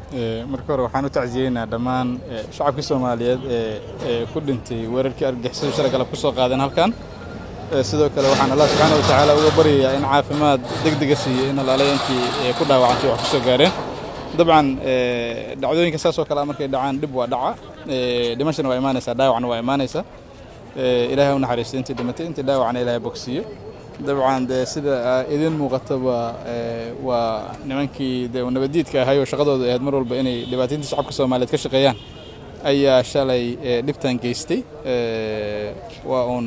marka hore waxaan u tacsiyeynaa dhammaan shacabkii soomaaliyeed ee ku dhintay weerarkii argagixisada shalay galab ku soo qaadeen halkan sidoo kale waxaan allah subxaana wa tacaala uga baryayaa in caafimaad degdega siiyo in alaalay intii ku dhaawacantay wax ku soo gaareen dabcan dhacdooyinka saas oo kale markay dhacaan dhib waa dhaca dhimashana waa imaanaysaa dhaawacna waa imaanaysaa ilaahay u naxariisto intii dhimatay intii dhaawacna ilaahay bogsiiyo dabcan dee sida idin muuqataba waa nimankii de nabadiidka ahay oo shaqadooda ahayd mar walba inay dhibaataynta shacabka soomaaliyeed ka shaqeeyaan ayaa shalay dhibtan geystay waa uun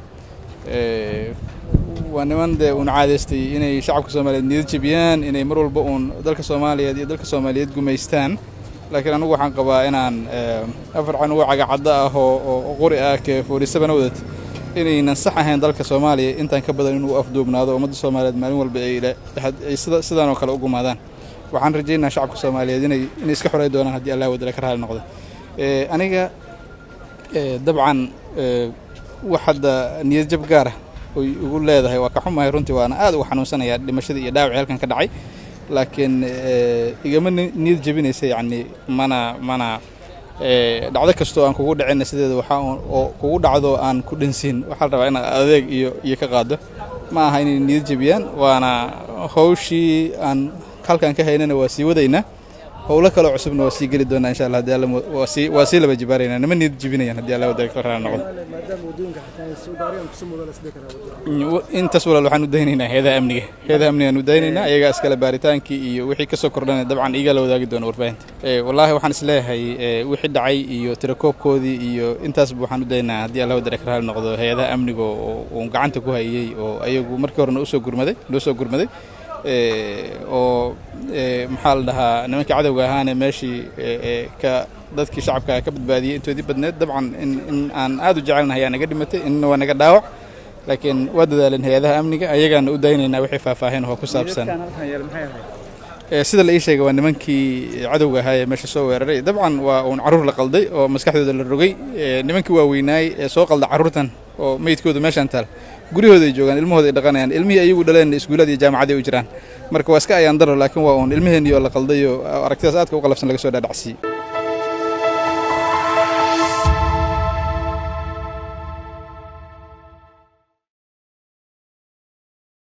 waa niman dee uun caadaystay inay shacabka soomaaliyeed niyad jebiyaan inay mar walba uun dalka soomaaliyeed iyo dalka soomaaliyeed gumaystaan laakiin anigu waxaan qabaa inaan afar canugo cagacaddo ah oo qori ah kee foodhisabana wadad inaynan sax ahayn dalka soomaaliya intaan ka badan inuu afduubnaado ummadda soomaaliyeed maalin walba ay sidaan oo kale u gumaadaan waxaan rajaynaa shacabka soomaaliyeed inay iska xorey doonaan haddii allah wadala ka raali noqdo aniga dabcan wax hadda niyad jab gaara oy ugu leedahay waa ka xumahay runtii waana aad uga xanuunsanayaa dhimashadii iyo dhaawacii halkan ka dhacay laakiin igama niyad jebinaysa yacni mana mana dhacdo kastoo aan kugu dhacina sideeda waxaa oo kugu dhacdo aan ku dhansiin waxaa la rabaa inaad adeeg iyo iyo ka qaado ma aha inay niyad jebiyaan waana hawshii aan halkan ka haynana waa sii wadaynaa howlo kaloo cusubna waa sii geli doonaa insha allah haddii alla waa sii waa sii laba jibaaraynaa nima niyad jebinayaan haddii alla wadada ka raali noqdo intaas walaal waxaan u daynaynaa heedaha amniga heedaha amniga aan u daynaynaa iyagaa iskale baaritaankii iyo wixii kasoo kordhana dabcan iyagaa la wadaagi doona warbaahinta wallaahi waxaan isleeyahay wixii dhacay iyo tirakoobkoodii iyo intaasba waxaan u daynaynaa haddii alla wadada ka raali noqdo heedaha amniga oo uun gacanta ku hayay oo ayagu markii horena usoo gurmaday noo soo gurmaday oo maxaa la dhahaa nimankii cadowga ahaane meeshii ka dadkii shacabka ka badbaadiyey intoodii badneed dabcan in aan aad u jecelnahay yaa naga dhimatay inna waa naga dhaawac laakiin waa dadaaleen hay-adaha amniga ayagaana u daynaynaa wixii faahfaahin oo ku saabsan sida la ii sheegay waa nimankii cadowga ahaa ee meesha soo weeraray dabcan waa uun carruur la qalday oo maskaxdooda la rogay nimankii waaweynaay ee soo qalda carruurtan oo meydkoodu meeshaan taal guryahooda ay joogaan ilmahooda ay dhaqanayaan ilmihii ayagu dhaleen iskuullada iyo jaamacaday u jiraan marka waa iska ayaan daro laakiin waa uun ilmaheenii oo la qalday oo aragtidaas aadka u qalafsan laga soo dhaadhacsiiyey